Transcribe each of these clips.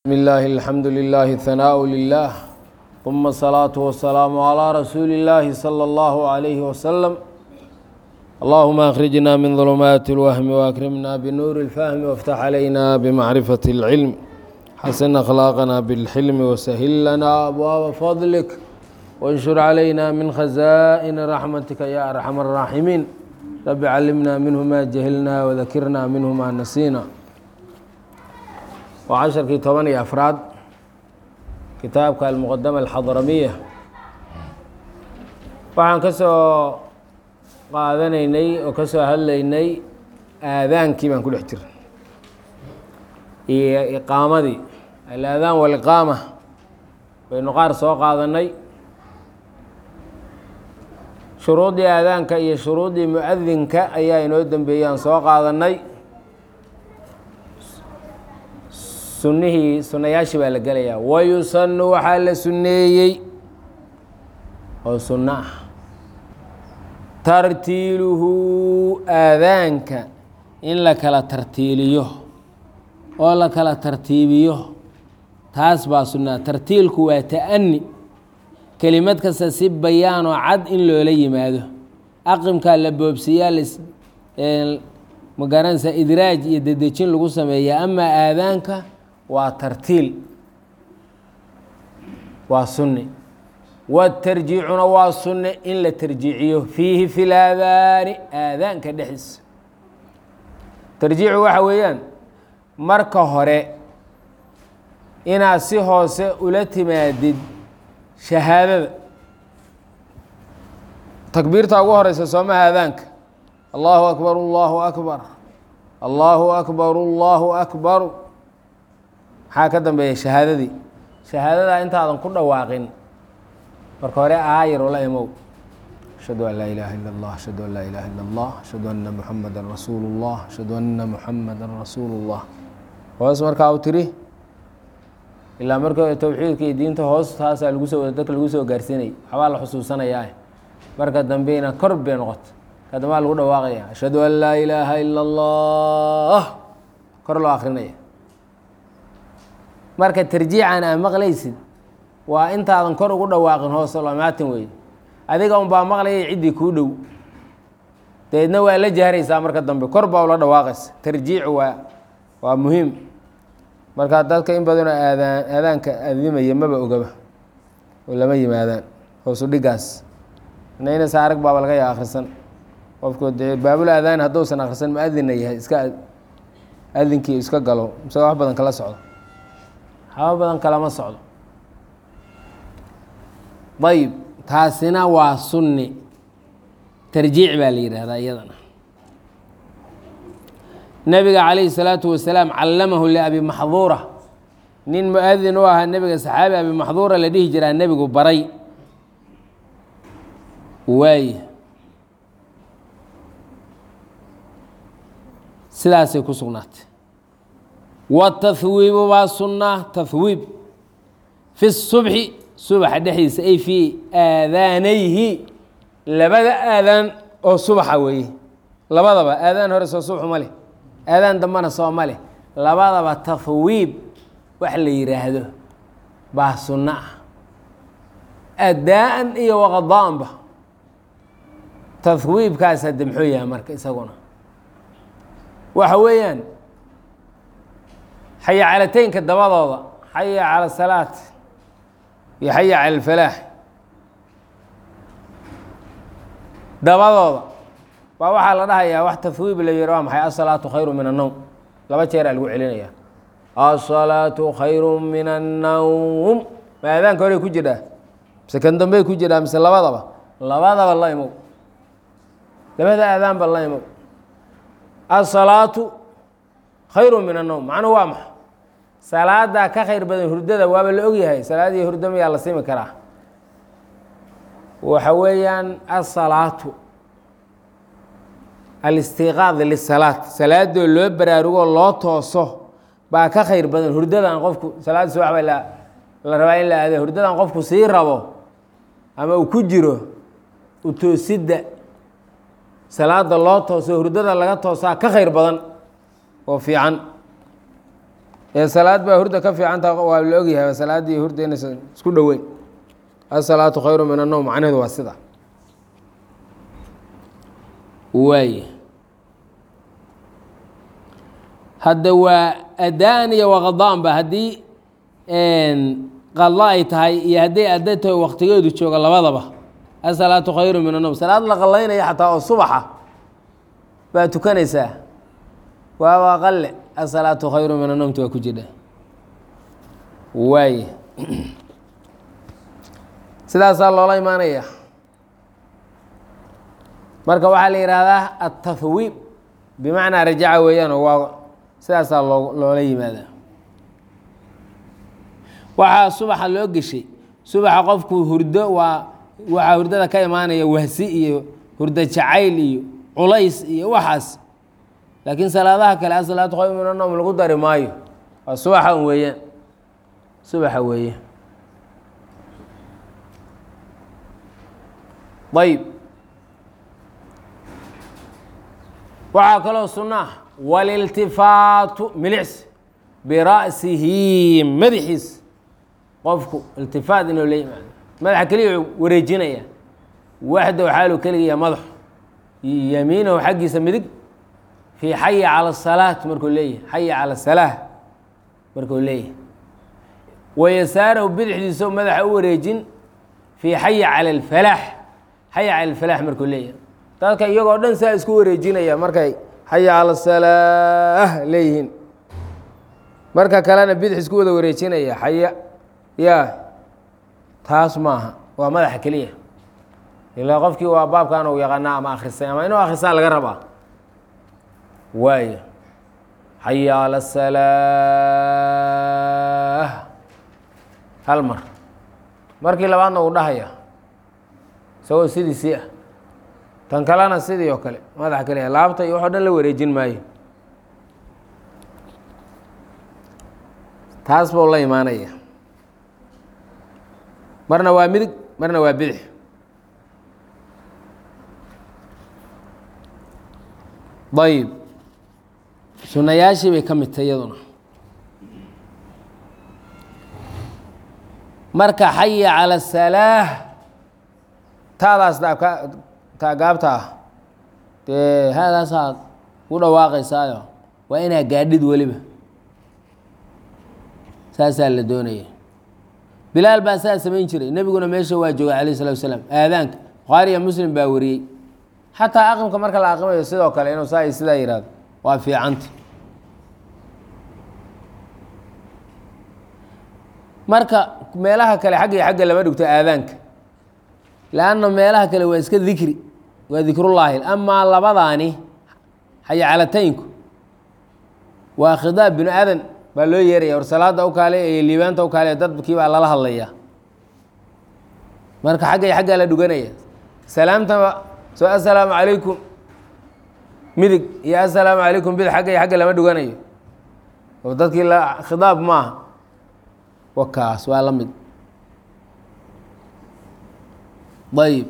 بسم الله الحمد لله ثناء لله ثم الصلاة والسلام على رسول الله صلى الله عليه وسلم اللهم أخرجنا من ظلمات الوهم وأكرمنا بنور الفهم وافتح علينا بمعرفة العلم حسن أخلاقنا بالحلم وسهل لنا أبواب فضلك وانشر علينا من خزائن رحمتك يا أرحم الراحمين رب علمنا منه ما جهلنا وذكرنا منه ما نسينا waa casharkii toban iyo afraad kitaabka almuqadama alxadramiya waxaan ka soo qaadanaynay oo ka soo hadlaynay aadaankii baan ku dhex jirnay iyo iqaamadii alaadaan waliqaama baynu qaar soo qaadanay shuruuddii aadaanka iyo shuruuddii muadinka ayaa inoo dembeeyey aan soo qaadanay sunihii sunayaashii baa la gelayaa wayusanu waxaa la sunneeyey oo sunno ah tartiiluhu aadaanka in la kala tartiiliyo oo la kala tartiibiyo taas baa sunnaa tartiilku waa ta'ani kelimad kasta si bayaanoo cad in loola yimaado aqimkaa la boobsiyaa magaranaysa idraaj iyo dedejin lagu sameeya amaa aadaanka waa tartiil waa sunni watarjiicuna waa sunne in la tarjiiciyo fiihi fi laadaani aadaanka dhexdiisa tarjiicu waxa weeyaan marka hore inaad si hoose ula timaadid shahaadada takbiirta ugu horeysa soomaha aadaanka allahu akbar allahu akbar allahu akbar allahu akbar maxaa ka dambeeya shahaadadii shahaadadaa intaadan ku dhawaaqin marka hore aayar ola imow ashhadu an laa ilaaha ila اllah ashhadu an laa ilaha ila اllah ashhadu anna muxamada rasuulu اllah ashhadu anna muxamada rasuulu اllah hoos markaa u tiri ilaa marka towxiidka iyo diinta hoos taasaa lagu soo dadka lagu soo gaarsiinay waxbaa la xusuusanayaa marka dambeyna kor bay noqoto kadambaa lagu dhawaaqaya ashhadu an laa ilaaha ila اllah kor loo akrinaya marka tarjiican aa maqlaysid waa intaadan kor ugu dhawaaqin hoose lamaatin wey adiga un baa maqlayay ciddii kuu dhow dabeedna waa la jahraysaa marka dambe kor baa ula dhawaaqaysa tarjiic waa waa muhiim marka dadka in badanoo aadaan aadaanka adimaya maba ogaba oo lama yimaadaan hoosu dhigaas naynasa arag baaba laga yaa akhrisan qofku dee baabul aadaani hadduusan akhrisan muadinna yahay iska adinkii iska galo mise wax badan kala socdo haba badan kalama socdo ayb taasina waa sunni tarjiic baa la yidhaahdaa iyadana nebiga calayhi salaatu wasalaam callamahu liabi maxduura nin mu-adin u ahaa nebiga saxaabi abi maxduura la dhihi jiraa nebigu baray waay sidaasay ku sugnaatay wاtahwiibu baa sunaa tahwiib fi الsubxi subaxa dhexdiisa ay fii aadaanayhi labada aadaan oo subaxa weeye labadaba aadaan hore soo subxu ma leh aadaan dambana soo ma leh labadaba tahwiib wax la yidhaahdo baa sunno ah adaan iyo waqadaanba tahwiibkaas hadde muxuu yahay marka isaguna waxa weeyaan xaya calateynka dabadooda xaya cala asalaat iyo xaya cala alfalaax dabadooda baa waxaa la dhahayaa wax tahwiib la yihi waa maxay asalaatu khayru min annowm laba jeeraa lagu celinaya asalaatu khayru min annowm ma aadaanka horey ku jiraa mise kan dambey ku jiraa mise labadaba labadaba la imow labada aadaanba la imow asalaatu khayru min annowm macnuhu waa maxa salaadaa ka khayr badan hurdada waaba la ogyahay salaadii hurdo mayaa la simi karaa waxa weeyaan asalaatu alistiqaad lisalaat salaadoo loo baraarugoo loo tooso baa ka khayr badan hurdadan qofku salaada subax ba la rabaa in la aade hurdadan qofku sii rabo ama uu ku jiro utoosidda salaada loo tooso hurdada laga toosaa ka khayr badan oo fiican ee salaad baa hurda ka fiicantaha waa la ogyahay salaaddii hurda inaysan isku dhoweyn asalaatu khayru min annowm macnaheedu waa sida waay hadda waa adaan iyo waqadaan ba haddii qadlo ay tahay iyo hadday adda tahay waktigeedu jooga labadaba asalaatu khayru min annowm salaad la qallaynaya xataa oo subaxa baa tukanaysaa waaba qalle asalaatu khayru min annowmta waa ku jidha waay sidaasaa loola imaanaya marka waxaa la yihahdaa atahwiib bimacnaa rajaca weeyaan oo waa sidaasaa loo loola yimaadaa waxaa subaxa loo geshay subaxa qofku hurdo waa waxaa hurdada ka imaanaya wahsi iyo hurdo jacayl iyo culays iyo waxaas laakiin salaadaha kale asalaatu khayr min annowm lagu dari maayo waa subaxa un weeyaan subaxa weeye ayb waxaa kaloo sunno ah waliltifaatu milicsi bira'sihi madaxiis qofku iltifaat inuu la yimaado madaxa keliya wareejinaya waxdow xaalu keligiya madaxu yamiinahu xaggiisa midig fii xayi cala asalaat markuu leeyahay xayi cala asalaa markuu leeyahay wayasaarahu bidixdiisa madaxa u wareejin fii xayi cala alfalaax xayi cala alfalaax markuu leeyahay dadka iyagoo dhan saa isku wareejinaya markay xayi cala salaah leeyihiin marka kalena bidix isku wada wareejinaya xaya yaa taas maaha waa madaxa keliya ilaa qofkii waa baabkan uu yaqaanaa ama akhrisay ama inuu akhrisaa laga rabaa waayo xaya cala salaah hal mar markii labaadna uu dhahaya isagoo sidiisii ah tan kalena sidii oo kale madaxa keliya laabta iyo waxoo dhan la wareejin maayo taas buu la imaanaya marna waa midig marna waa bidix ayib sunayaashii bay ka midtay iyaduna marka xaya cala asalaah taadaas daabka taagaabta ah dee haadaasaad u dhawaaqaysaayo waa inaa gaadhid weliba saasaa la doonaya bilaal baa saa samayn jiray nebiguna meesha waa joogay alayh salatu wasalaam aadaanka bukhaariya muslim baa wariyey xataa aqimka marka la aqimayo sidoo kale inuu saa sidaa yihahdo waa fiicanta marka meelaha kale xagga iyo xagga lama dhigto aadaanka lanna meelaha kale waa iska dikri waa dikrullaahi amaa labadaani xayacalataynku waa khidaab binu aadan baa loo yeeraya war salaada u kaale iyo liibaanta u kaale dadkii baa lala hadlaya marka xagga iyo xaggaa la dhuganaya salaamtaba soo assalaamu calaykum midig iyo assalaamu calaykum bid xagga iyo xagga lama dhuganayo oo dadkii la khidaab maaha wakaas waa la mid ayib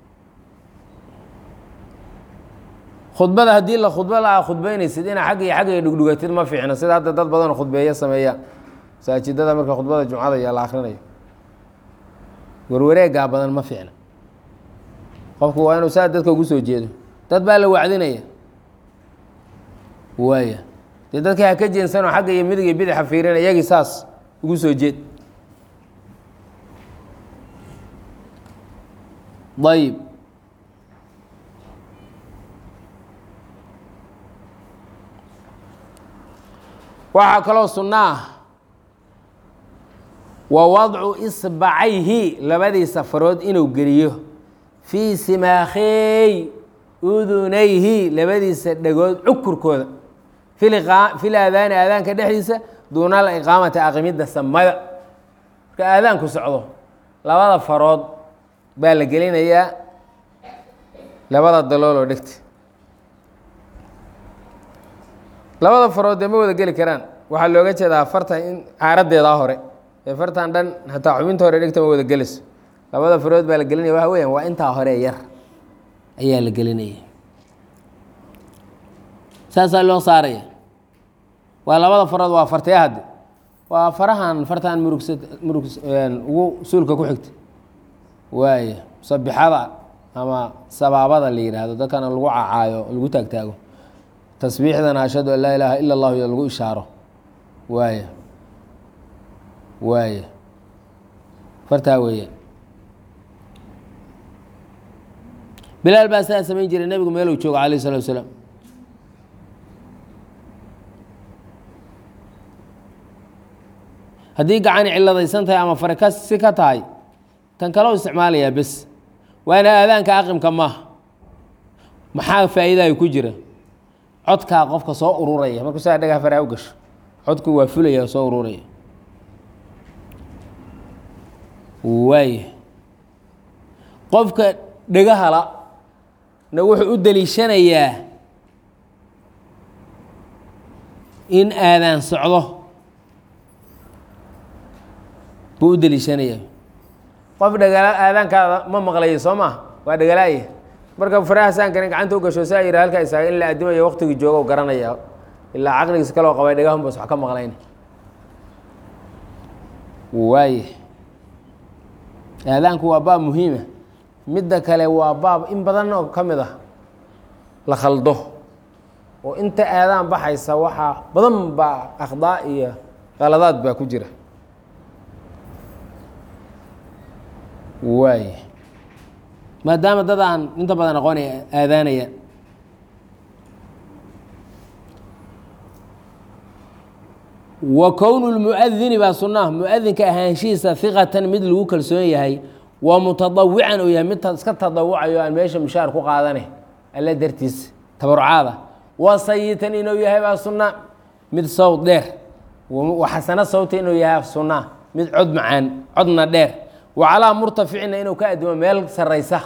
khudbada haddii la khudba la khudbeynaysid inaa xagga iyo xagga dhugdhugatid ma fiicno sida hadda dad badanoo khudbeeya sameeyaan masaajidada marka khudbada jumcada iyo la akrinayo warwareegaa badan ma fiicna qofku waa inuu saa dadka ugu soo jeedo dad baa la wacdinaya waaya dee dadkii ha ka jeensanoo xagga iyo midig iyo bidixa fiirina iyagii saas ugu soo jeed ayib waxaa kaloo sunno ah wa wadcu isbacayhi labadiisa farood inuu geliyo fii simaakheey udunayhi labadiisa dhegood cukurkooda fil aadaani aadaanka dhexdiisa duuna aliqaamati aqimidda samada marka aadaanku socdo labada farood baa la gelinayaa labada dalooloo dhegta labada farood dee ma wada geli karaan waxaa looga jeedaa fartan in caaradeedaa hore ee fartan dhan hataa xubinta hore dhegta ma wada gelayso labada farood baa la gelinaya waxa weeyaan waa intaa hore yar ayaa la gelinaya saasaa loo saaraya waa labada farood waa fartee hadde waa farahan fartaan murugsa murug ugu suulka ku xigta waaya musabixada ama sabaabada la yidhaahdo dadkana lagu cacaayo lagu taagtaago tasbiixdana ashhadu an laa ilaaha ila allahu iyo lagu ishaaro waaya waaya fartaa weeya bilaal baa sidaa samayn jiray nebigu meeluu joogo calayh salatu wasalaam haddii gacani ciladaysan tahay ama fare ka si ka tahay tan kaloo isticmaalayaa bes waana aadaanka aqimka maaha maxaa faa'iidayo ku jira codkaa qofka soo ururaya markuu saa dhagaa faraa u gasho codku waa fulaya soo ururaya waaya qofka dhegahala na wuxuu u deliishanayaa in aadaan socdo buu u deliishanayaa qof dhegala aadaankaada ma maqlayo soo maa waa dhegalaaya marka faraha saankani gacanta u gasho saa yidha halkaa isaaga in la addimayo waqtigii joogo garanaya ilaa caqligiis kaloo qabay dhegahun bas wax ka maqlayn waaye aadaanku waa baab muhiima midda kale waa baab in badan oo ka mid ah la khaldo oo inta aadaan baxaysa waxaa badan baa akhdaa iyo qaladaad baa ku jira waay maadaama dad aan inta badan aqoonay aadaanayaan wa kownu lmuadini baa sunnaha muadinka ahaanshihiisa hiqatan mid lagu kalsoon yahay waa mutadawican uu yahay mid iska tadawucayo aan meesha mushaar ku qaadane alle dartiis tabarucaada wa sayitan inuu yahay baa sunna mid sawd dheer wa xasano sawta inuu yahay sunna mid cod macaan codna dheer wa calaa murtaficina inuu ka adimo meel saraysa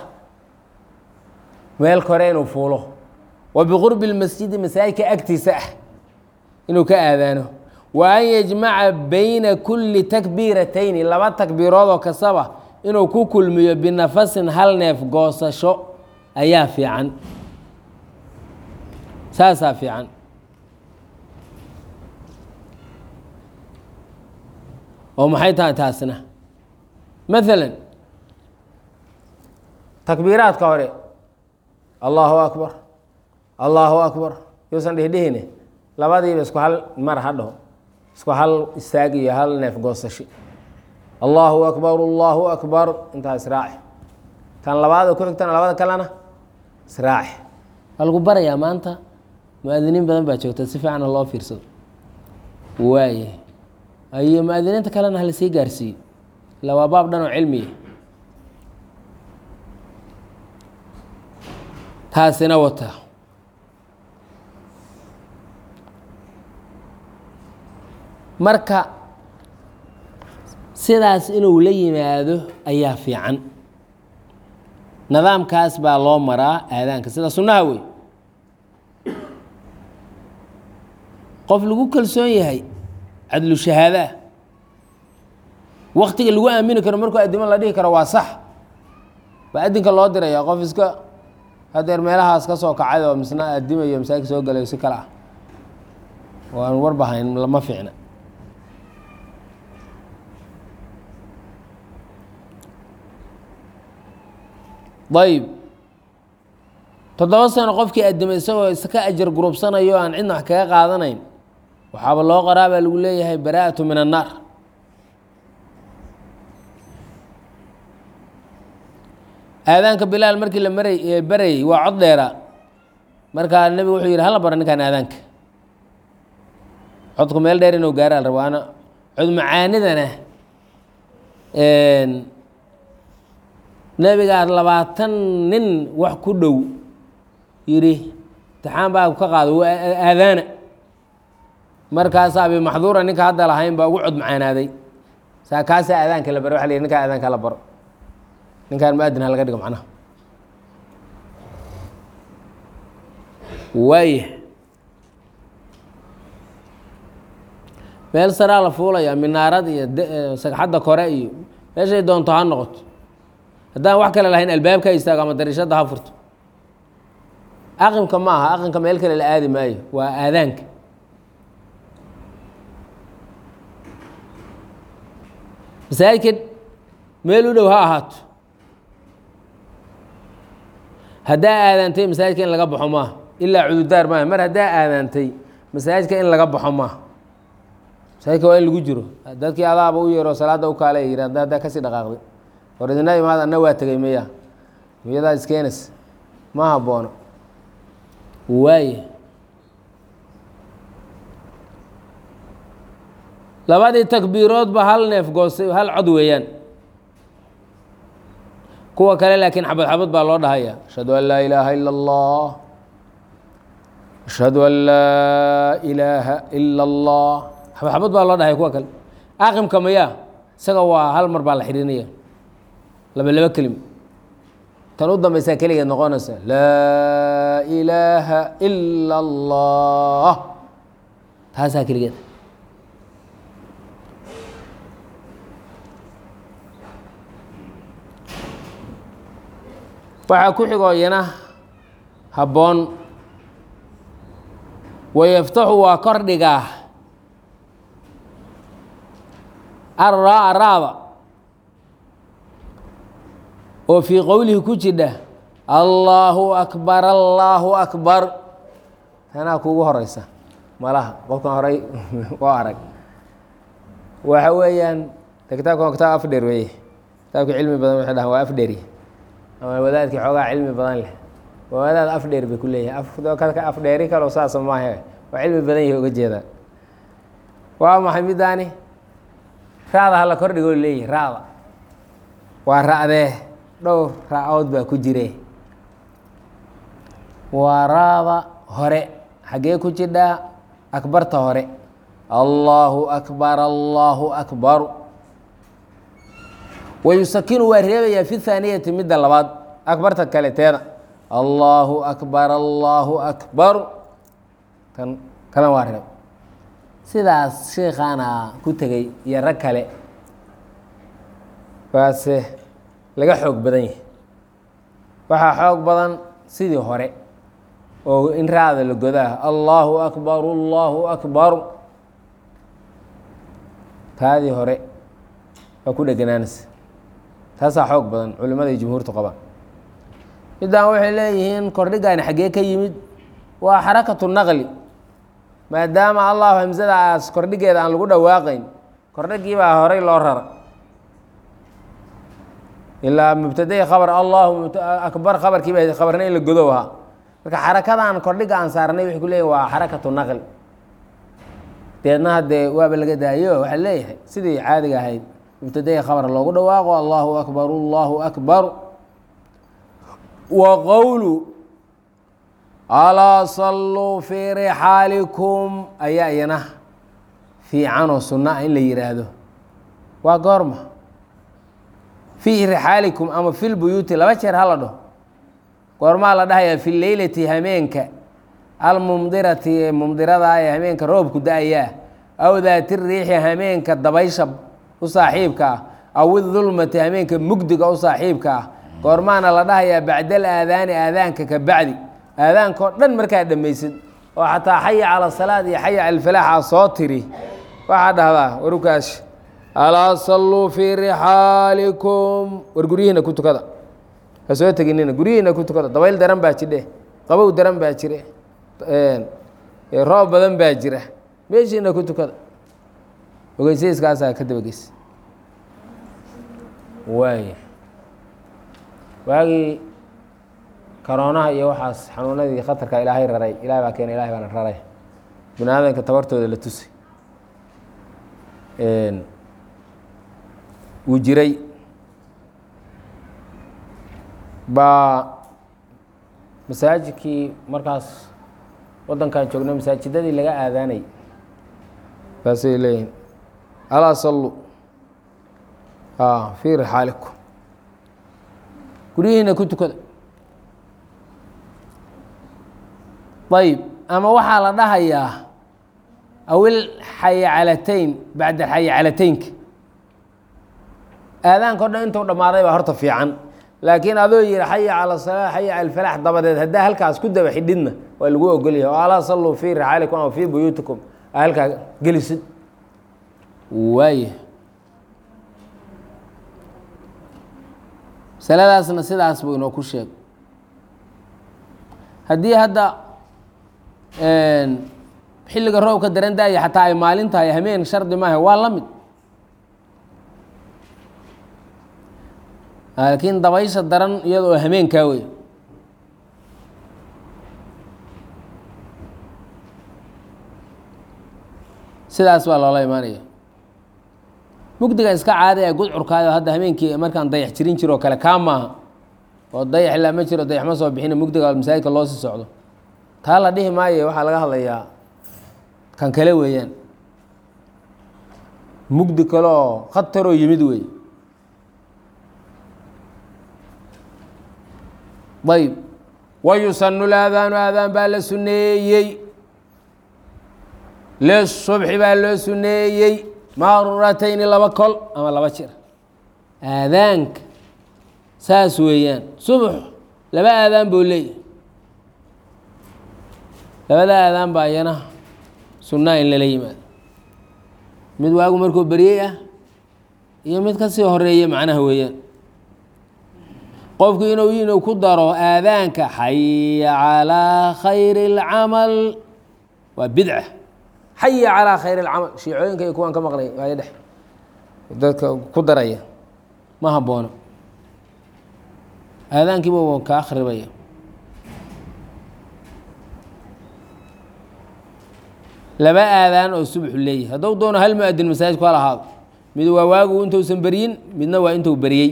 meel kore inuu fuulo wa biqurbi lmasjidi masaajidka agtiisa ah inuu ka aadaano wa an yajmaca bayna kulli takbiiratayni laba takbiiroodoo kastaba inuu ku kulmiyo binafasin hal neef goosasho ayaa fiican saasaa fiican oo maxay tahay taasna maalan takbiiraadka hore allahu akbar allahu akbar yuusan dhihdhihine labadiiba isku hal mar ha dhaho isku hal istaag iyo hal neef goosasho allahu akbar allahu akbar intaa israaci tan labaad ku xigtana labada kalena israaci waa lagu barayaa maanta mu-adiniin badan baa joogta si fiicana loo fiirsado waaye iyo mu-adiniinta kalena hala sii gaarsiiyo ila waa baab dhan oo cilmiya taasina wata marka sidaas inuu la yimaado ayaa fiican nidaamkaas baa loo maraa aadaanka sida sunnaha wey qof lagu kalsoon yahay cadlu shahaadaa waktiga lagu aamini karo markuu addimo la dhihi karo waa sax baa addinka loo diraya qof iska hadeer meelahaas ka soo kacay oo misna addimayo masaajidka soo galayo si kale ah oo aan warbahayn lama fiicna ayb toddoba sano qofkii addimay isagoo iska ajar gurubsanayo aan cidna wax kaga qaadanayn waxaaba loo qoraa baa lagu leeyahay baraa'atu min annaar aadaanka bilaal markii la maray barayey waa cod dheera markaa nebigu wuxuu yidhi hala bara ninkaan aadaanka codku meel dheer inuu gaara la rabaana cod macaanidana nebigaa labaatan nin wax ku dhow yidhi imtixaan baa ka qaado waa aadaana markaasa abi maxduura ninka hadda lahayn baa ugu cod macaanaaday saa kaasaa aadaanka la baro waa la yidhi ninkaa aadaanka la baro ninkaan muadin ha laga dhigo macnaha waaya meel saraa la fuulaya minaarad iyo sagxadda kore iyo meeshay doonto ha noqoto haddaan wax kale lahayn albaabka ha istaago ama dariishadda ha furto aqimka ma aha aqimka meel kale la aadi maayo waa aadaanka masaajidka meel u dhow ha ahaato haddaa aadaantay masaajidka in laga baxo maaha ilaa cududaar maaha mar haddaa aadaantay masaajidka in laga baxo maaha masaajidka waa in lagu jiro dadkii adaaba u yeero salaadda u kaale yiri hadda haddaa kasii dhaqaaqday war idina imaad anna waa tegey maya miyadaa iskeenays ma haboono waaye labadii takbiiroodba hal neef goostay hal cod weeyaan kuwa kale laakiin xabad xabad baa loo dhahaya ashhadu an laa ilaaha ila اllah ashhadu an laa ilaaha ila اllah xabad xabad baa loo dhahaya kuwa kale aqimka maya isaga waa hal mar baa la xidhinaya laba laba kelim tan u dambaysaa keligeed noqonaysa laa ilaaha ila اllah taasaa keligeed waxaa ku xigoo iyana habboon wayaftaxu waa kor dhigaa arraa raada oo fii qowlihi ku jidha allaahu akbar allaahu akbar tanaa kuugu horeysa malaha qofkan horey oo arag waxa weeyaan de kitaabkan waa kitaab afdheer weeye kitaabka cilmi badan waxay dhahaan waa afdheeri ama wadaadkii xoogaa cilmi badan leh waa wadaad afdheer bay ku leeyahay afdheeri kaloo saasa maahe waa cilmi badan yahi uga jeedaa waa maxay midaani raada hala kordhigoo leeyahy raada waa ra'dee dhowr raacood baa ku jire waa raada hore xaggee ku jidhaa akbarta hore allaahu akbar allaahu akbaru wayusakinu waa reebayaa fi haaniyati midda labaad akbarta kale teeda allaahu akbar allaahu akbaru kan kalan waa reeb sidaas sheikaana ku tegey iyo rag kale baase laga xoog badan yahay waxaa xoog badan sidii hore oo in raada la godaa allaahu akbar allaahu akbaru taadii hore waa ku dheganaanaysa taasaa xoog badan culimmada iyo jumhuurtu qabaan middan waxay leeyihiin kordhigaani xaggee ka yimid waa xarakatu naqli maadaama allahu hamsadaas kordhigeeda aan lagu dhawaaqayn kordhigii baa horey loo rara ilaa mubtadai khabar allahu akbar khabarkii ba khabarna in la godow ahaa marka xarakadan kordhiga aan saarnay waxay ku leeyihin waa xarakatu naqli deedna haddee waaba laga daayo waxaa leeyahay sidii caadiga ahayd mubtadai khabar loogu dhawaaqo allahu akbar allahu akbar wa qowlu alaa salluu fii rixaalikum ayaa iyana fiicanoo sunno ah in la yidhaahdo waa goorma fii rixaalikum ama fi lbuyuuti laba jeer hala dhaho goormaa la dhahayaa fi leylati hameenka almumdirati ee mumdirada ee hameenka roobku da-ayaa aw daati riixi hameenka dabaysha u saaxiibka ah aw idulmati hameenka mugdiga u saaxiibka ah goormaana la dhahayaa bacdal aadaani aadaanka ka bacdi aadaanka oo dhan markaa dhammaysid oo xataa xaya cala salaad iyo xaya cala falaaxa soo tiri waxaa dhahdaa warukaas alaa salluu fii rixaalikum war guryihiina ku tukada ha soo teginina guryihiina ku tukada dabayl daran baa jidhe qabow daran baa jire roob badan baa jira meeshiina ku tukada ogeysayskaasaa ka dabageys waay waagii karoonaha iyo waxaas xanuunadii khatarka ilaahay raray ilahay baa keena ilahay baana raray bini aadanka tabartooda la tusay wuu jiray baa masaajidkii markaas waddankan joogna masaajidadii laga aadaanay baasay leeyihin alaa sallu fii rixaalikum guryihiina ku tukada ayb ama waxaa la dhahayaa awil xayacalatayn bacda xayacalateynka aadaanka o dhan intuu dhammaaday baa horta fiican laakiin adoo yihi xaya cala salaa xaya cala alfalaax dabadeed haddaa halkaas ku daba xidhidna waa lagu ogolyahay oo alaa salluu fii rixaalikum ama fii buyuutikum aa halkaa gelisid waaya masaladaasna sidaas buu inoo ku sheeg haddii hadda xilliga roobka daran daaya xataa ay maalin tahay hameen shardi maaha waa la mid laakiin dabaysha daran iyadoo hameenkaa wey sidaas baa loola imaanaya mugdiga iska caada ee gudcurkaada hadda habeenkii markaan dayax jirin jiro kale kaa maaha oo dayax ilaa ma jiro dayax ma soo bixina mugdiga masaajidka loo sii socdo taa la dhihi maayo waxaa laga hadlayaa kan kale weeyaan mugdi kale oo khataroo yimid wey ayb wayusanu laadaanu aadaan baa la suneeyey lisubxi baa loo suneeyey maratayni laba kol ama laba jir aadaanka saas weeyaan subx laba aadaan buu leeyahy labada aadaan baa iyana sunnaa in lala yimaado mid waagu markuu beryey ah iyo mid kasii horeeye macnaha weeyaan qofku inuu inuu ku daro aadaanka xaya calىa khayri اlcamal waa bidca xaya calىa khayr اlcamal shiicooyinka iyo kuwaan ka maqlay waayo dhex dadka ku daraya ma haboono aadaankiiba ka akhribaya laba aadaan oo subxu leeyahay hadduu doono hal mu-adin masaajidku hal ahaado mid waa waagu intuusan beryin midna waa intuu beryey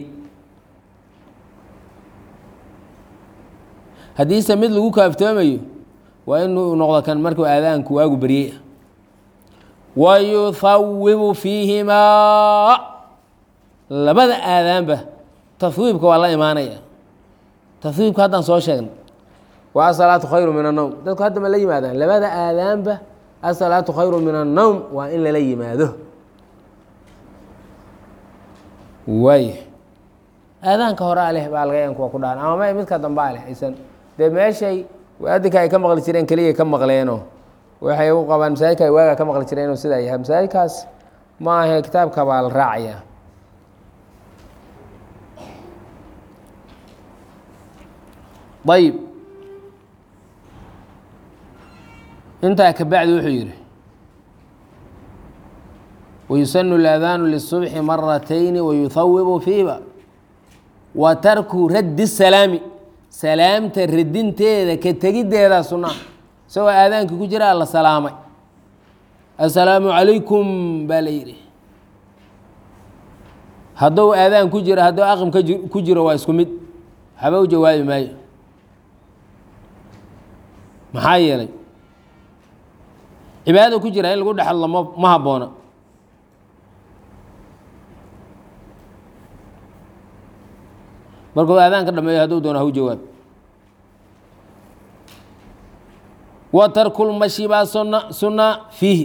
haddiise mid lagu kaaftoomayo waa inuu noqdo kan markuu aadaanku waagu beryey ah wa yuhawibu fiihimaa labada aadaanba tahwiibka waa la imaanaya tahwiibka haddaan soo sheegnay waa asalaatu khayru min annowm dadku hadda ma la yimaadaan labada aadaanba asalaatu khayru min annowm waa in lala yimaado waay aadaanka horaa leh baa laga yan kuwa ku dhahan ama ma midka dambaa leh aysan dee meeshay adinka ay ka maqli jireen keliya ka maqleenoo waxay u qabaan masaajidka ay waaga ka maqli jireen inuu sidaa yahay masaajidkaas ma ahe kitaabka baa la raacaya ayib intaa kabacdi wuxuu yihi wayusanu اlaadaanu lisubxi maratayni wayuhawibu fiiba wa tarku raddi salaami salaamta radinteeda ka tegiddeeda sunaa isagoo aadaankii ku jira la salaamay assalaamu calaykum baa la yidhi hadduu aadaan ku jiro hadduu aqim ka ku jiro waa isku mid waxba u jawaabi maayo maxaa yeelay cibaadada ku jira in lagu dhexadlo ma ma habboona markuu aadaan ka dhameeyo hadduu doono hau jawaab wa tarkulmashi baa suna sunaa fiihi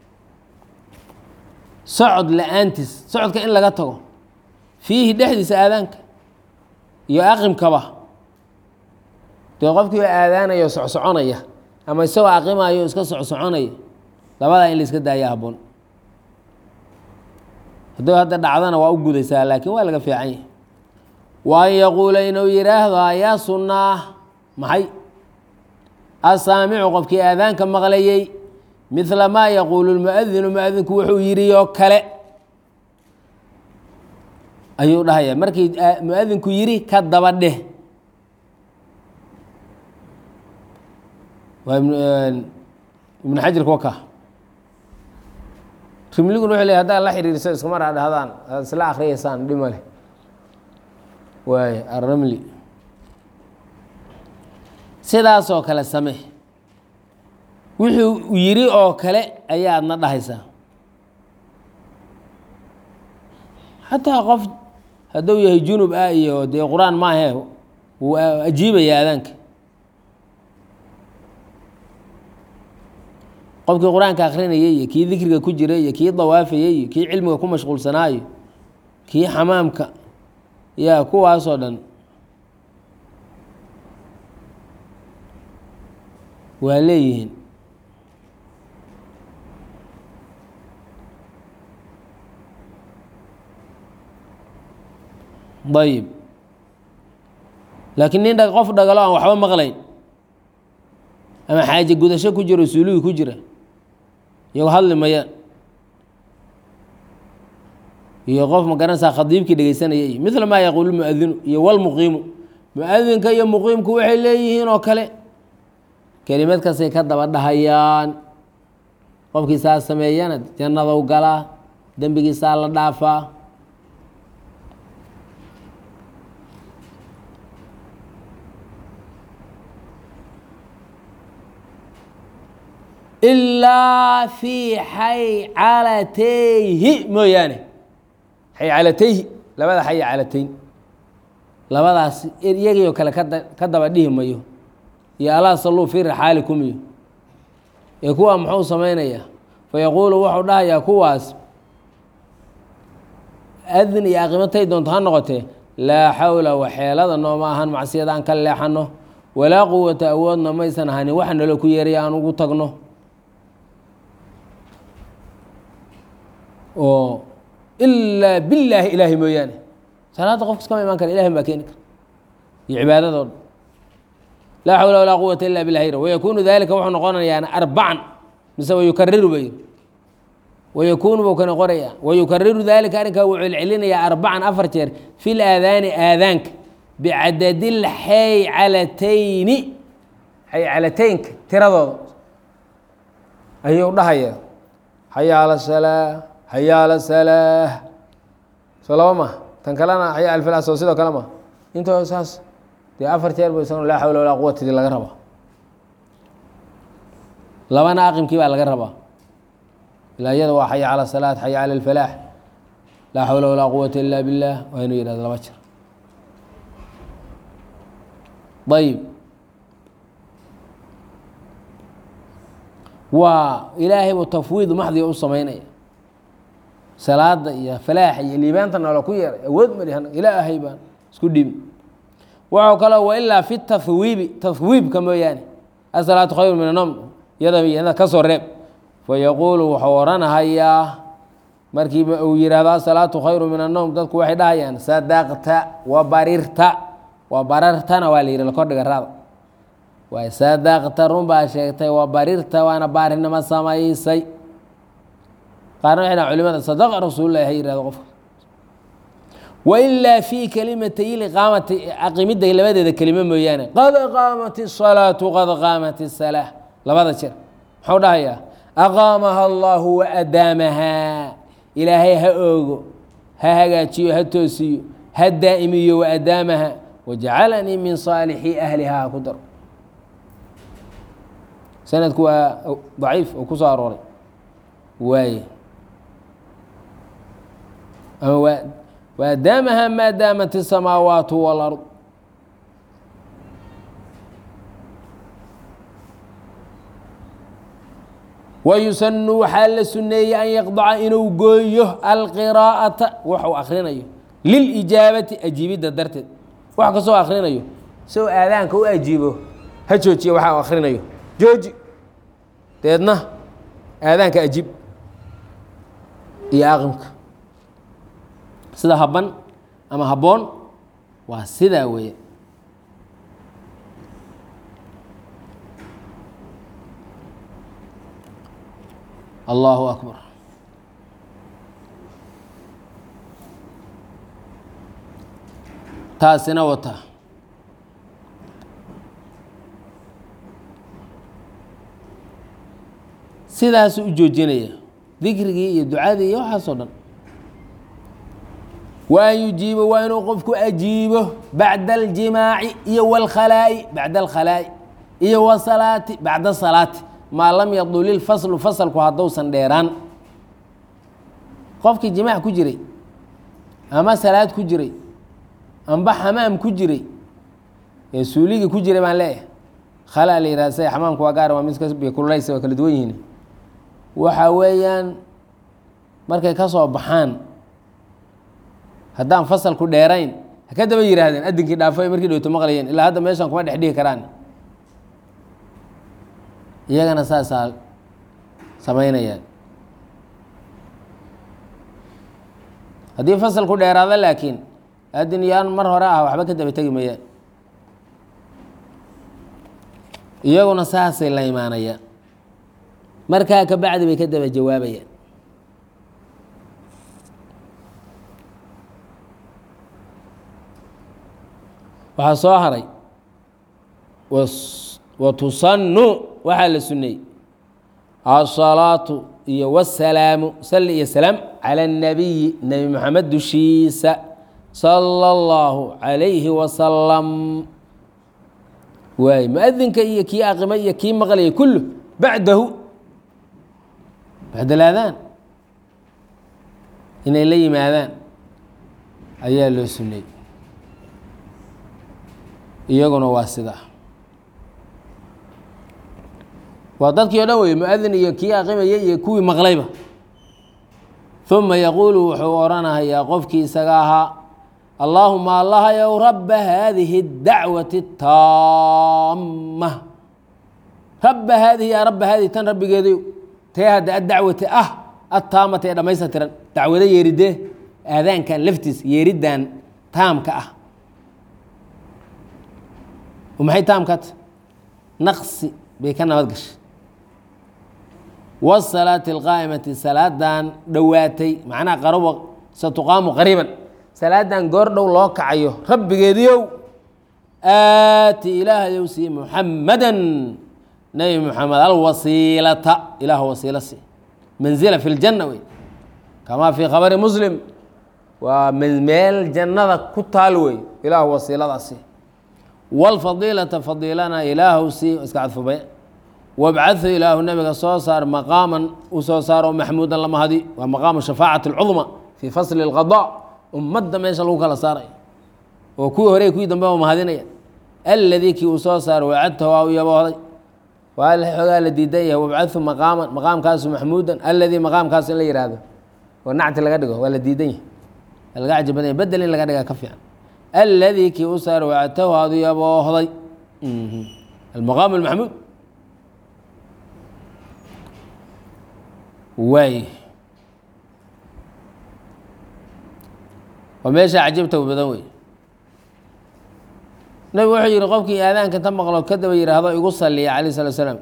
socod la-aantiis socodka in laga tago fiihi dhexdiisa aadaanka iyo aqimkaba dee qofkii aadaanayo socsoconaya ama isagoo aqimayo iska socsoconaya labadaa in la iska daaya habboon hadduu hadda dhacdana waa u gudaysaa laakiin waa laga fiican yahay wa an yaquula inuu yidhaahdo ayaa sunnaa maxay asaamicu qofkii aadaanka maqlayey midla maa yaquulu lmuadinu muadinku wuxuu yidhi oo kale ayuu dhahaya markii muadinku yidhi ka daba dheh waa ibnu xajarka waka rimliguna wuxuu ley haddaad la xiriirso iskama raa dhahdaan aad isla akriyaysaan dhima leh waay arramli sidaasoo kale samee wuxuu yidhi oo kale ayaadna dhahaysaa xataa qof hadduu yahay junub ah iyo dee qur-aan maahe wuu ajiibaya aadaanka qofkii qur-aanka akrinayay iyo kii dikriga ku jiray iyo kii dawaafayey iyo kii cilmiga ku mashquulsanaayo kii xamaamka yaa kuwaasoo dhan waa leeyihiin ayib laakiin nin dha- qof dhagalo aan waxba maqlayn ama xaaje gudasho ku jiro suulugi ku jira iyagoo hadli mayaan iyo qof ma garanaysaa khadiibkii dhegeysanaya iyo midla maa yaquulu muadinu iyo walmuqiimu muadinka iyo muqiimku waxay leeyihiin oo kale kelimad kastay ka daba dhahayaan qofkii saa sameeyana jannadou galaa dembigiisaa la dhaafaa ilaa fii xaycalatayhi mooyaane xaycalatayhi labada xaycalatayn labadaas iyagii oo kale kada ka daba dhihi mayo iyo alaa salluu fii rixaalikum iyo ee kuwa muxuu samaynayaa fayaquulu wuxuu dhahayaa kuwaas adin iyo aqimatay doonto ha noqotee laa xawla waxeelada nooma ahan macsiyada aan ka leexano walaa quwata awoodna maysan ahanin waxa nalo ku yeeraya aan ugu tagno oo ilaa billaahi ilaahi mooyaane salaadda qofka iskama imaan kara ilahin baa keeni kara iyo cibaadado dhan laa xawla walaa quwata ila bilah ra wayakuunu dalika wuxuu noqonayaa arbacan mise wayukariru bay wayakuunu buu ka noqonaya wayukariru dalika arrinkaa wuu celcelinayaa arbacan afar jeer fi laadaani aadaanka bicadadi lxaycalatayni xaycalataynka tiradooda ayuu dhahaya xaya ala salaa xaya ala salaah soo laba ma tan kalena xaya alfalaah soo sidoo kale ma intoo saas dee afar jeer bu isaguna laa xawla walaa quwatadii laga rabaa labana aqimkii baa laga rabaa ilaa iyada waa xaya cala salaat xaya cala alfalaax laa xawla walaa quwata ila billah waa inuu yihahdo laba jeer ayib waa ilaahay buu tafwiid maxdiga u samaynaya salaada iyo falaaxa iyo liibaanta noola ku yeeray awood mali ilaahay baan isku dhibi waxau kaloo wailaa fi tahwiibi tahwiibka mooyaane asalaatu khayru min anom yada iyada ka soo reeb fayaquulu wuxuu odhanahayaa markiiba uu yihahdo asalaatu khayru min anom dadku waxay dhahayaan sadaqta wa barirta wa barartana waa la yihi lakordhiga raada waay sadaqta run baa sheegtay wa barirta waana baarinimo samaysay qaarna waxay dhahan culimada sadaqa rasuulullahi ha yihahdo qofka wailaa fii kalimatay liqaamati aqimidda labadeeda kelimo mooyaane qad qaamat الsalaatu qad qaamat الsalaa labada jeer muxuu dhahayaa aqaamaha allahu waadaamahaa ilaahay ha oogo ha hagaajiyo ha toosiyo ha daa'imiyo waadaamaha wajacalanii min saalixi ahliha ha ku daro sanadku waa daciif oo ku soo arooray waaye ama waa waadaamaha maa daamat الsamaawaat wاlard wayusanu waxaa la suneeyey an yaqdaca inuu gooyo alqiraa'ata waxuu akrinayo lilijaabati ajiibidda darteed wax kastoo akrinayo isagoo aadaanka u ajiibo ha joojiya waxa u akrinayo jooji deedna aadaanka ajiib iyo aqimka sida haban ama habboon waa sidaa weeye allahu akbar taasina wata sidaasuu u joojinaya dikrigii iyo ducadii iyo waxaasoo dhan wa an yujiiba waa inuu qofku ajiibo bacda aljimaaci iyo wاlkhalaa'i bacda alkhalaa'i iyo wasalaati bacda salaati maa lam yadul ilfaslu fasalku haddousan dheeraan qofkii jimaac ku jiray ama salaad ku jiray amba xamaam ku jiray ee suuligii ku jiray baan leeyahay khalaa la yihahda sida xamaamka waa gaar waa mid kululeysa waa kala duwan yihiin waxa weeyaan markay ka soo baxaan haddaan fasalku dheerayn ha ka daba yihaahdeen adinkii dhaafo ay markii dhowto maqlayeen ilaa hadda meeshan kuma dhex dhihi karaan iyagana saasaa samaynayaan haddii fasalku dheeraado laakiin adin yaan mar hore ah waxba ka daba tegi mayaan iyaguna saasay la imaanayaan markaa ka bacdi bay ka daba jawaabayaan waxaa soo haray wa tusannu waxaa la suneeyey asalaatu iyo wasalaamu salli iyo salaam cala اnabiyi nebi moxamed dushiisa sala اllahu calayhi wasalam waay muadinka iyo kii aqimay iyo kii maqlayay kullu bacdahu bacd alaadaan inay la yimaadaan ayaa loo suneeyey iyaguna waa sidaa waa dadkii o dhan wey muadin iyo kii aqimaya iyo kuwii maqlayba uma yaquulu wuxuu odhanahayaa qofkii isaga ahaa allaahuma allahayow rabba haadihi اdacwati اtaama rabba haadihi yaa rabba haadihi tan rabbigeedayo tee hadda addacwati ah attaamata ee dhammaystirtiran dacwado yeeridee aadaankan laftiisa yeeriddan taamka ah maxay taamkat naqsi bay ka nabad gashay wsalaati alqaa'imati salaadan dhowaatay macnaha qaruba satuqaamu qariiban salaadan goor dhow loo kacayo rabbigeediiow aati ilaahayow sii muxamadan nebi muxamed alwasiilata ilaah wasiilo sii manzila fi ljanna wey kamaa fii khabari muslim waa meel jannada ku taal wey ilaah wasiiladaasi wاlfadiilata fadiilana ilaahu sii iska cadfubay wabcadhu ilaahu nabiga soo saar maqaaman u soo saaro maxmuudan lama hadi waa maqaamu shafaacati اlcudma fii fasli اlqada ummadda meesha lagu kala saaraya oo kuwii hore kuwii dambe ba mahadinaya aladii kii uu soo saaro wacadtahu waa u yaboohday waa xoogaa la diidan yahay wabcadhu maqaaman maqaamkaasu maxmuudan aladii maqaamkaasu in la yihahdo oo nacti laga dhigo waa la diidan yahay waa laga cajib badan yahy bedel in laga dhigaa ka fiican aladii kii u saaro wacadtahu aad u yaboohday almaqaam almaxmuud waay waa meesha cajibta badan wey nabigu wuxuu yihi qofkii aadaanka ta maqlo kadaba yidhaahdo igu saliya calayh salatu slaam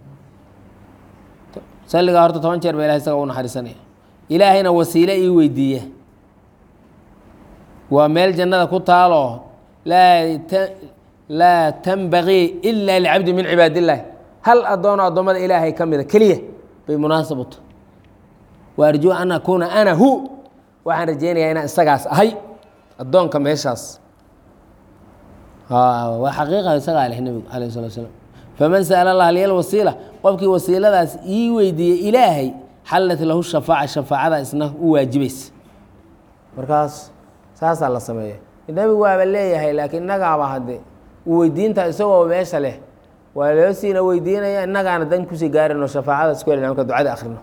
salligaa horta toban jeer ba ilahay isaga u naxariisanaya ilaahayna wasiile ii weydiiya waa meel jannada ku taaloo laa laa tanbagii ila licabdi min cibaad illahi hal addoono addoommada ilaahay ka mida keliya bay munaasab u tahay wa arjuu an akuuna ana hu waxaan rajeynayaa inaan isagaas ahay addoonka meeshaas waa xaqiiqa isagaa leh nebigu alayh salatu slam faman sa'ala allah liya wasiila qofkii wasiiladaas ii weydiiyey ilaahay xallat lahu shafaaca shafaacada isna u waajibaysa markaas saasaa la sameeya nebigu waaba leeyahay laakiin innagaaba hadde uu weydiinta isagoo meesha leh waa loo siina weydiinaya innagaana dan kusii gaarino shafaacada isku helina marka ducada akrino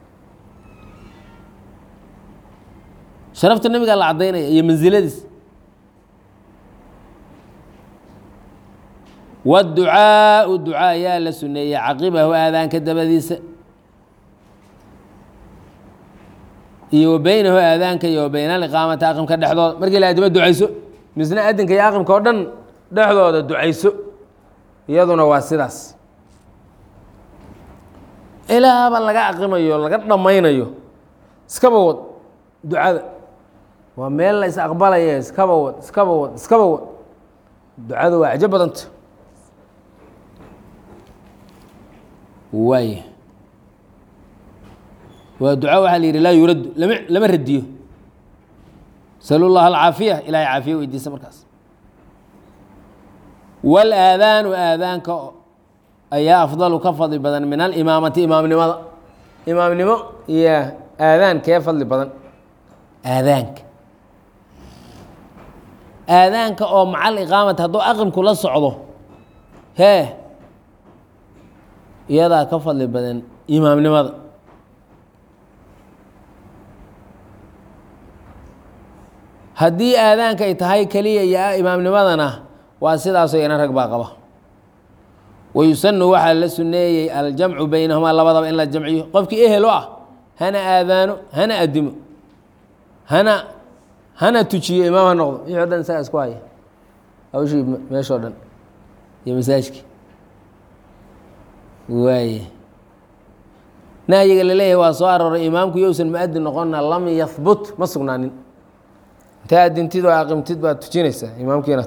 sharafta nebigaa la caddaynaya iyo mansiladiis wاducaaءu ducaa ayaa la suneeyey caqibahu aadaanka dabadiisa iyo wa beynahu aadaanka iyo wa beyna aliqaamati aqimka dhexdooda markii la adimo ducayso misna adinka iyo aqimka oo dhan dhexdooda ducayso iyaduna waa sidaas ilaaba laga aqimayo laga dhammaynayo iskaba wad ducada waa meel la is aqbalaya iskaba wad iskaba wad iskaba wad ducada waa cajo badanta waay waa duca waxaa la yidhi laa yuraddu lama lama radiyo salu llaha alcaafiya ilahay caafiya weydiisa markaas wاlaadaanu aadaanka ayaa afdalu ka fadli badan min alimaamati imaamnimada imaamnimo iyo aadaan kee fadli badan aadaanka aadaanka oo macal iqaamati hadduu aqimku la socdo hee iyadaa ka fadli badan imaamnimada haddii aadaanka ay tahay keliya iyo imaamnimadana waa sidaasoo iyana rag baa qaba wayusanu waxaa la suneeyey aljamcu beynahumaa labadaba in la jamciyo qofkii ehel o ah hana aadaano hana adimo hana hana tujiyo imaam ha noqdo wixii o dhan isagaa isku haya hawshii meeshoo dhan iyo masaajkii waaye nahyiga laleeyahay waa soo arooray imaamku yousan mu-adin noqonna lam yahbut ma sugnaanin intaa adintid oo aqimtid baad tujinaysaa imaamkiinat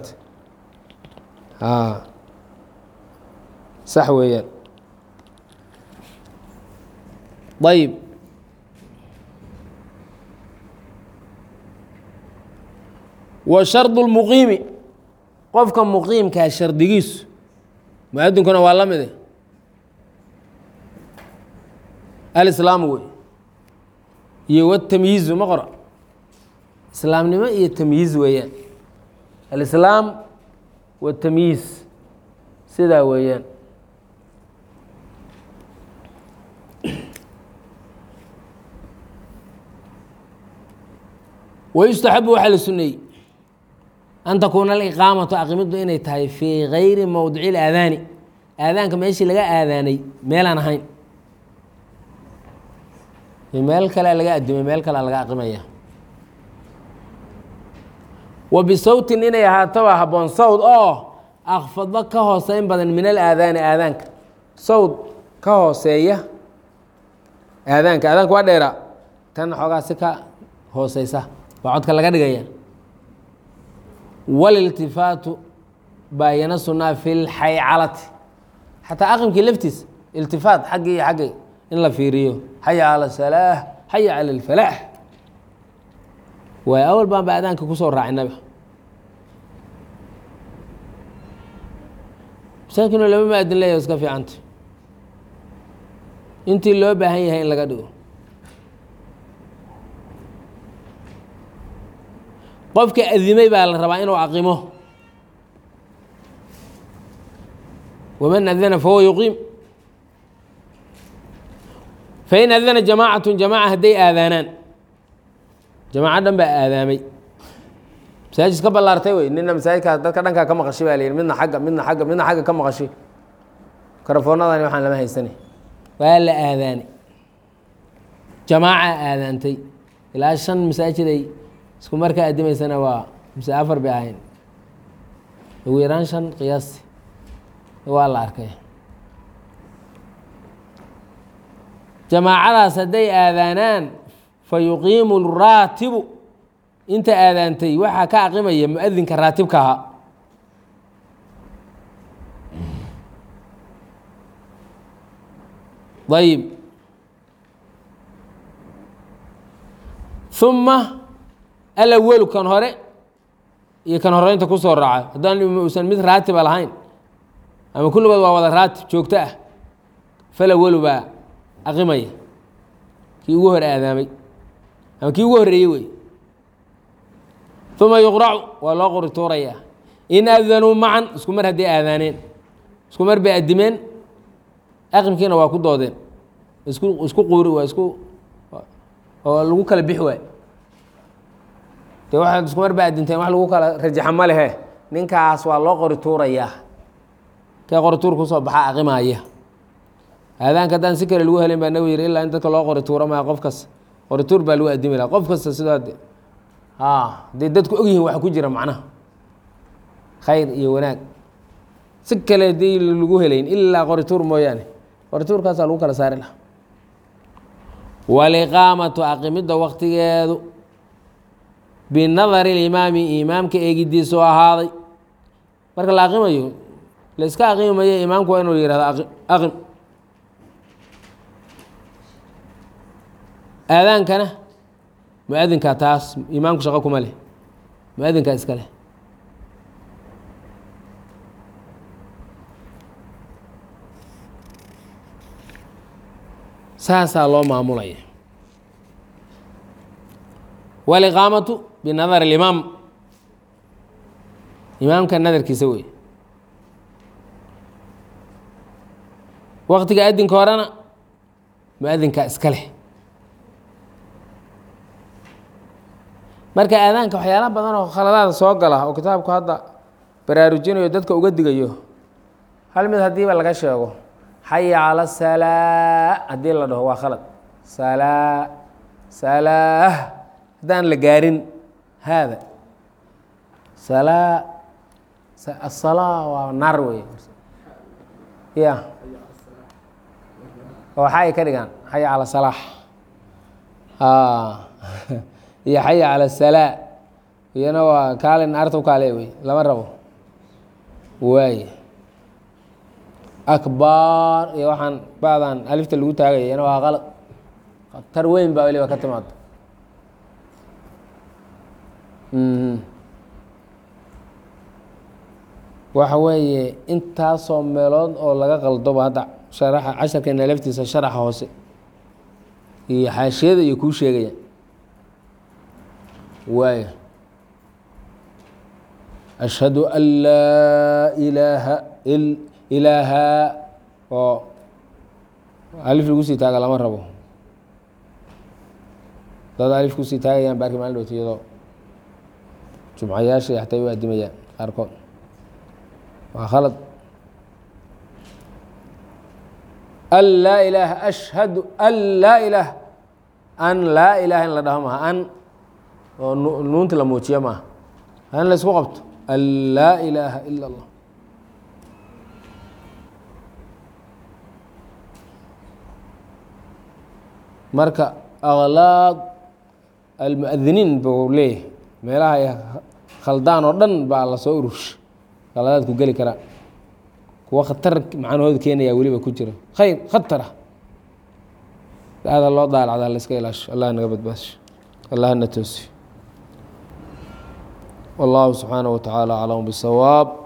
sax weeyaan ayib wa shardu lmuqiimi qofka muqiimkaa shardigiisu mu-adinkuna waa la mide alislaamu wey iyo watamyiizu ma qora islaamnimo iyo tamyiiz weeyaan alislaam watamyiiz sidaa weeyaan wayustaxabu waxaa la suneeyey an takuuna aliqaamatu aqimiddu inay tahay fii gayri mowdici ilaadaani aadaanka meeshii laga aadaanay meelaan ahayn meel kalea laga adimay meel kalea laga aqimaya wa bisawtin inay ahaataba habboon sawd oo akfadba ka hooseyn badan min alaadaani aadaanka sawd ka hooseeya aadaanka aadaanka waa dheeraa tan xoogaa si ka hooseysa waa codka laga dhigaya waliltifaatu baayana sunaa fi lxaycalati xataa aqimkii laftiisa iltifaat xaggii iyo xaggay in la fiiriyo xaya cala salaax xaya cala alfalaax waay awal baan ba aadaanka kusoo raacinaba masaakinoo lama maadin leeyaho iska fiicanta intii loo baahan yahay in laga dhigo qofka adimay baa la rabaa inuu aqimo waman adana fahuwa yuqiim fain adana jamaacatu jamaaca hadday aadaanaan jamaaco dhan baa aadaamay masaajid ka ballaartay wey nina masaajidkaas dadka dhankaa ka maqashay baa la yidhi midna xagga midna xagga midna xagga ka maqashay karafoonadani waxaan lama haysanay waa la aadaanay jamaaca aadaantay ilaa shan masaajid ay isku markaa adimaysana waa mise afar bay ahayn ugu yaraan shan qiyaasti waa la arkay jamaacadaas hadday aadaanaan fa yuqiimu raatibu inta aadaantay waxaa ka aqimaya mu-adinka raatibka ahaa ayib uma alawalu kan hore iyo kan horeynta kusoo raaca haddaan usan mid raatiba lahayn ama kulligood waa wada raatib joogto ah falawalu baa aqimaya kii ugu hore aadaamay ama kii ugu horreeyey wey uma yuqracu waa loo qori tuurayaa in adanuu macan isku mar hadday aadaaneen isku mar bay adimeen aqimkiina waa ku doodeen isku isku quuri waa isku oo lagu kala bixi waay de waxaad isku mar ba adinteen wax lagu kala rajaxa ma lehe ninkaas waa loo qori tuurayaa kee qori tuur kusoo baxa aqimaya aadaanka haddaan si kale lagu helayn baa nabigu yidhi ilaa in dadka loo qori tuuro maa qof kas qori tuur baa lagu adimi laha qof kasta sidoo de a hadday dadku ogyihiin wax ku jira macnaha khayr iyo wanaag si kale haddii lagu helayn ilaa qori tuur mooyaane qori tuurkaasaa lagu kala saari laha waliqaamatu aqimidda waktigeedu binadari limaami imaamka eegidiisoo ahaaday marka la aqimayo la iska aqimi mayo imaamku waa inuu yihahdo aqim aadaankana mu-adinkaa taas imaamku shaqo kuma leh mu-adinkaa iska leh saasaa loo maamulaya waliqaamatu binadar اlimaam imaamka nadarkiisa wey waktiga adinka horena mu-adinkaa iska leh marka aadaanka waxyaala badan oo khaladaada soo gala oo kitaabku hadda baraarujinayo dadka uga digayo hal mid haddiiba laga sheego xaya cala salaa haddii la dhaho waa khalad salaa salaa haddaan la gaarin haada salaa asalaa waa naar wey ya oo xay ka dhigaan xaya cala salaax iyo xaya cala salaa iyana waa kaalin arta u kaale wey lama rabo waay akbaar iyo waxaan ba'dan alifta lagu taagaya iyana waa qalad khatar weyn baa weliba ka timaado waxa weeye intaasoo meelood oo laga qaldoba hadda sharaxa casharkeena laftiisa sharaxa hoose iyo xaashiyada iyo kuu sheegaya waaya ashhadu an laa ilaaha ilaaha oo alif lagu sii taaga lama rabo dad alif kusii taagayaan baarki maalin dhowta iyadoo jumcayaasha xataa u adimayaan qaarkood waa khalad an laa ilaaha ashhadu an laa ilaah an laa ilaaha in la dhaho maaha an oo nuunta la muujiyo maaha in la isku qabto an laa ilaaha ila اllah marka aklaaq almuadiniin buu leeyahay meelaha ay khaldaan oo dhan baa la soo urursha qaladaadku geli karaa kuwa khatar macnahooda keenaya weliba ku jira khayr khatara ada loo daalacdaa la iska ilaasho allah naga badbaasho allah na toosiyo wallahu subxaanaه wa tacaala aclam bisawaab